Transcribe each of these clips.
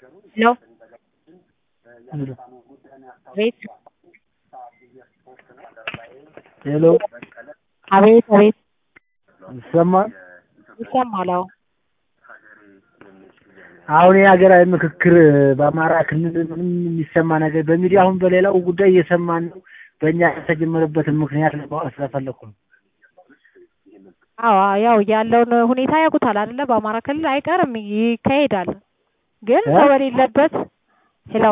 ሄሎ አቤት ሄሎ አቤት አቤት ይሰማል? ይሰማል አዎ አሁን የሀገራዊ ምክክር በአማራ ክልል ምንም የሚሰማ ነገር በሚዲያ አሁን በሌላው ጉዳይ እየሰማን ነው። በእኛ የተጀመረበትን ምክንያት ለማወቅ ስለፈለኩ ነው። አዎ ያው ያለውን ሁኔታ ያውቁታል አይደለ? በአማራ ክልል አይቀርም ይካሄዳል። ግን ሰው በሌለበት ሄሎ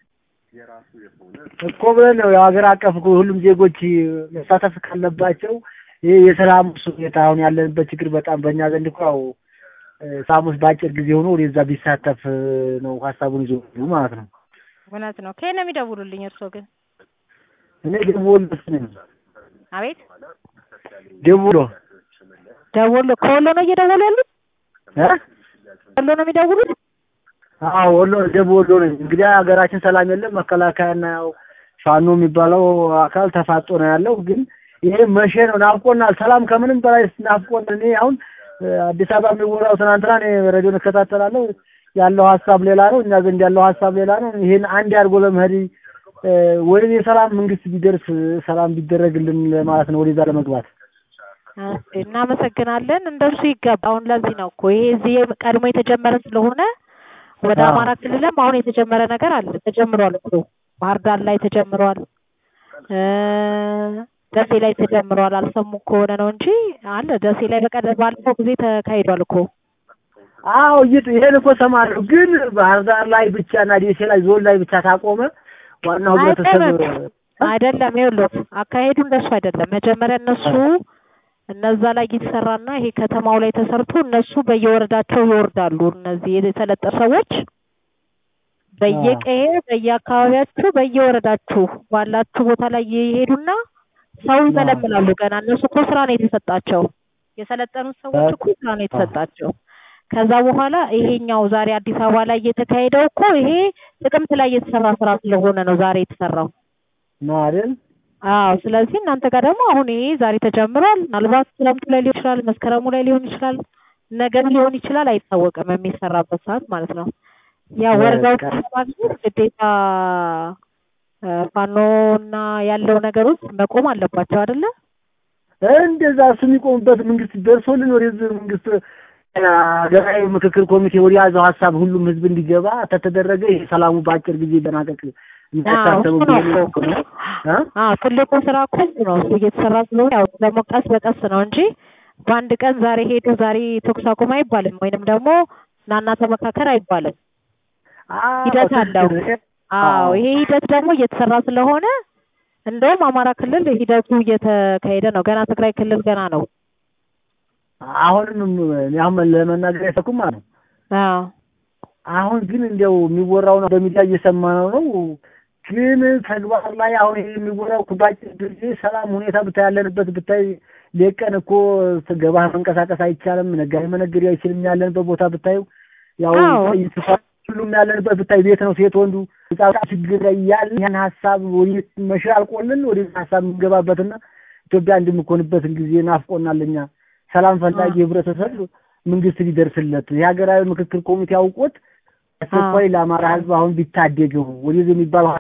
እኮ ብለን ነው የሀገር አቀፍ እኮ ሁሉም ዜጎች መሳተፍ ካለባቸው ይህ የሰላም ሁኔታ አሁን ያለንበት ችግር በጣም በእኛ ዘንድ እኮ ያው ሳሙስ በአጭር ጊዜ ሆኖ ወደዛ ቢሳተፍ ነው ሀሳቡን ይዞ ማለት ነው። እውነት ነው። ከየት ነው የሚደውሉልኝ እርስዎ ግን? እኔ ደወሎ ነኝ። አቤት ደውሎ ደወሎ ከወሎ ነው እየደወሉ ያሉት? እ ወሎ ነው የሚደውሉት? አዎ ወሎ ደቡብ ወሎ ነኝ። እንግዲህ ሀገራችን ሰላም የለም። መከላከያና ያው ፋኖ የሚባለው አካል ተፋጦ ነው ያለው። ግን ይሄ መቼ ነው ናፍቆናል። ሰላም ከምንም በላይ ናፍቆን እኔ አሁን አዲስ አበባ የሚወራው ትናንትና እኔ ሬዲዮን እከታተላለሁ ያለው ሀሳብ ሌላ ነው፣ እኛ ዘንድ ያለው ሀሳብ ሌላ ነው። ይሄን አንድ አድርጎ ለመሄድ ወደ የሰላም መንግስት ቢደርስ ሰላም ቢደረግልን ማለት ነው ወደዛ ለመግባት እናመሰግናለን። እንደሱ ይገባ። አሁን ለዚህ ነው እኮ ይሄ እዚህ ቀድሞ የተጀመረ ስለሆነ ወደ አማራ ክልልም አሁን የተጀመረ ነገር አለ። ተጀምሯል እኮ ባህር ዳር ላይ ተጀምሯል፣ ደሴ ላይ ተጀምሯል። አልሰሙ ከሆነ ነው እንጂ አለ ደሴ ላይ በቀደ ባለፈው ጊዜ ተካሂዷል እኮ። አዎ ይሄን እኮ ሰማለሁ። ግን ባህር ዳር ላይ ብቻ እና ደሴ ላይ ዞን ላይ ብቻ ታቆመ ዋናው ህብረተሰብ አይደለም። ይኸውልህ አካሄዱ እንደሱ አይደለም። መጀመሪያ እነሱ እነዛ ላይ ይሰራና ይሄ ከተማው ላይ ተሰርቶ እነሱ በየወረዳቸው ይወርዳሉ። እነዚህ የተለጠፉ ሰዎች በየቀዬ በየአካባቢያችሁ በየወረዳችሁ ባላችሁ ቦታ ላይ ይሄዱና ሰው ይመለምላሉ። ገና እነሱ እኮ ስራ ነው የተሰጣቸው። የሰለጠኑት ሰዎች እኮ ስራ ነው የተሰጣቸው። ከዛ በኋላ ይሄኛው ዛሬ አዲስ አበባ ላይ እየተካሄደው እኮ ይሄ ጥቅምት ላይ የተሰራ ስራ ስለሆነ ነው ዛሬ የተሰራው ነው አይደል? አዎ። ስለዚህ እናንተ ጋር ደግሞ አሁን ይሄ ዛሬ ተጀምሯል። ምናልባት ክረምቱ ላይ ሊሆን ይችላል፣ መስከረሙ ላይ ሊሆን ይችላል፣ ነገም ሊሆን ይችላል፣ አይታወቅም የሚሰራበት ሰዓት ማለት ነው። ያ ወረዳዎች ለማግኘት ግዴታ ፋኖና ያለው ነገር ውስጥ መቆም አለባቸው አይደለ? እንደዛ እሱ የሚቆምበት መንግስት ደርሶልን ወደዚህ መንግስት ሀገራዊ ምክክር ኮሚቴ ወደ ያዘው ሀሳብ ሁሉም ህዝብ እንዲገባ ተተደረገ ይሄ ሰላሙ በአጭር ጊዜ ይጠናቀቅ የሚታሰቡ ትልቁ ስራ እኮ ነው እሱ እየተሰራ ስለሆነ ያው ደግሞ ቀስ በቀስ ነው እንጂ በአንድ ቀን ዛሬ ሄዱ ዛሬ ተኩስ አቁም አይባልም፣ ወይንም ደግሞ ናና ተመካከር አይባልም። ሂደት አለው። አዎ ይሄ ሂደት ደግሞ እየተሰራ ስለሆነ እንደውም አማራ ክልል ሂደቱ እየተካሄደ ነው። ገና ትግራይ ክልል ገና ነው። አሁንም አሁን ለመናገር አይፈኩም ማለት ነው። አዎ አሁን ግን እንዲያው የሚወራው ነው በሚዲያ እየሰማነው ነው። ግን ተግባር ላይ አሁን ይሄ የሚወራው ባጭር ጊዜ ሰላም ሁኔታ ብታይ ያለንበት ብታይ ሌቀን እኮ ገባህ መንቀሳቀስ አይቻልም። ነጋዴ መነገድ አይችልም። ያለንበት ቦታ ብታዩ ያው ሁሉም ያለንበት ብታይ ቤት ነው። ሴት ወንዱ ህጻን ችግር ላይ ያለ ያን ሀሳብ ወደ መሽር አልቆልን ወደ ሀሳብ የምንገባበትና ኢትዮጵያ እንደምኮንበትን ጊዜ ናፍቆናል። እኛ ሰላም ፈላጊ ህብረተሰብ መንግስት ሊደርስለት የሀገራዊ ምክክር ኮሚቴ አውቆት አስቸኳይ ለአማራ ህዝብ አሁን ቢታደገው ወደዚህ የሚባለው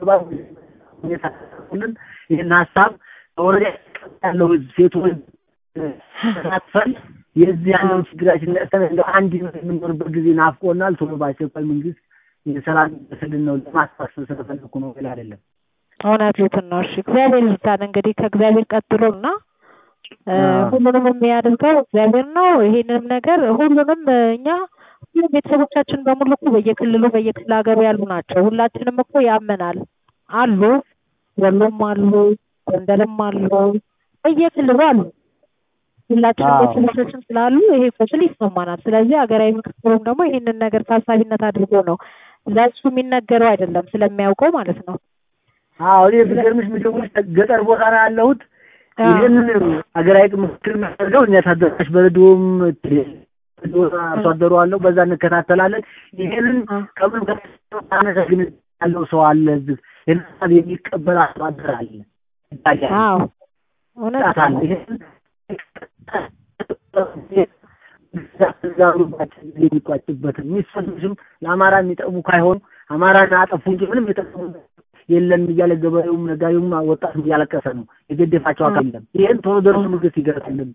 ሁኔታልን ይህን ሀሳብ ወረዳ ያለው ህዝብ ሴት ወንድ ተሳትፈን የዚህ ያለውን ችግራችን ነቅተን እንደ አንድ የምንኖርበት ጊዜ ናፍቆናል። ቶሎ በአስቸኳይ መንግስት የሰላም ስልን ነው ለማስፋሰብ ስለፈለኩ ነው፣ ሌላ አይደለም። እውነቱን ነው። እሺ እግዚአብሔር ይርዳን። እንግዲህ ከእግዚአብሔር ቀጥሎ እና ሁሉንም የሚያደርገው እግዚአብሔር ነው። ይሄንንም ነገር ሁሉንም እኛ ሁሉም ቤተሰቦቻችን በሙሉ እኮ በየክልሉ በየክፍለ ሀገሩ ያሉ ናቸው። ሁላችንም እኮ ያመናል አሉ፣ ወሎም አሉ፣ ጎንደርም አሉ፣ በየክልሉ አሉ። ሁላችንም ቤተሰቦቻችን ስላሉ ይሄ ቁስል ይሰማናል። ስለዚህ ሀገራዊ ምክክሩም ደግሞ ይሄንን ነገር ታሳቢነት አድርጎ ነው ለእሱ የሚነገረው አይደለም ስለሚያውቀው ማለት ነው። አዎ እኔ ብገርምሽ ምደውልሽ ገጠር ቦታ ነው ያለሁት። ይህንን ሀገራዊ ምክክር የሚያደርገው እኛ ታደራሽ በሬዲዮም አርሶ አደሩ አለው በዛ እንከታተላለን። ይሄንን ከምን ከአነሳ ግን ያለው ሰው አለ እዚህ ይህን ሀሳብ የሚቀበል አርሶ አደር አለ ይታያል። አዎ እውነት አለ ይሄን የሚቋጭበት የሚሰሉትም ለአማራ የሚጠቅሙ ካይሆኑ አማራን አጠፉ እንጂ ምንም የጠቅሙ የለም እያለ ገበሬውም ነጋዴውም ወጣቱም እያለቀሰ ነው። የገደፋቸው አካል የለም። ይህን ቶሎ ደርሶ መንግስት ይገርልን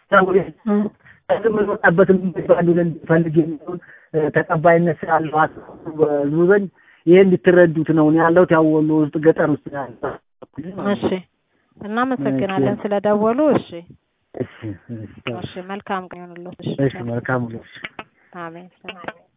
የምንወጣበትን ባሉ ፈልግ የሚሆን ተቀባይነት ስላለው ህዝቡ ዘንድ ይሄ እንድትረዱት ነው ያለሁት። ያው ወሎ ውስጥ ገጠር ውስጥ ያለው። እሺ፣ እናመሰግናለን ስለደወሉ። እሺ፣ እሺ፣ እሺ፣ መልካም ቀን ይሁንልዎት። እሺ፣ መልካም ነው። አሜን።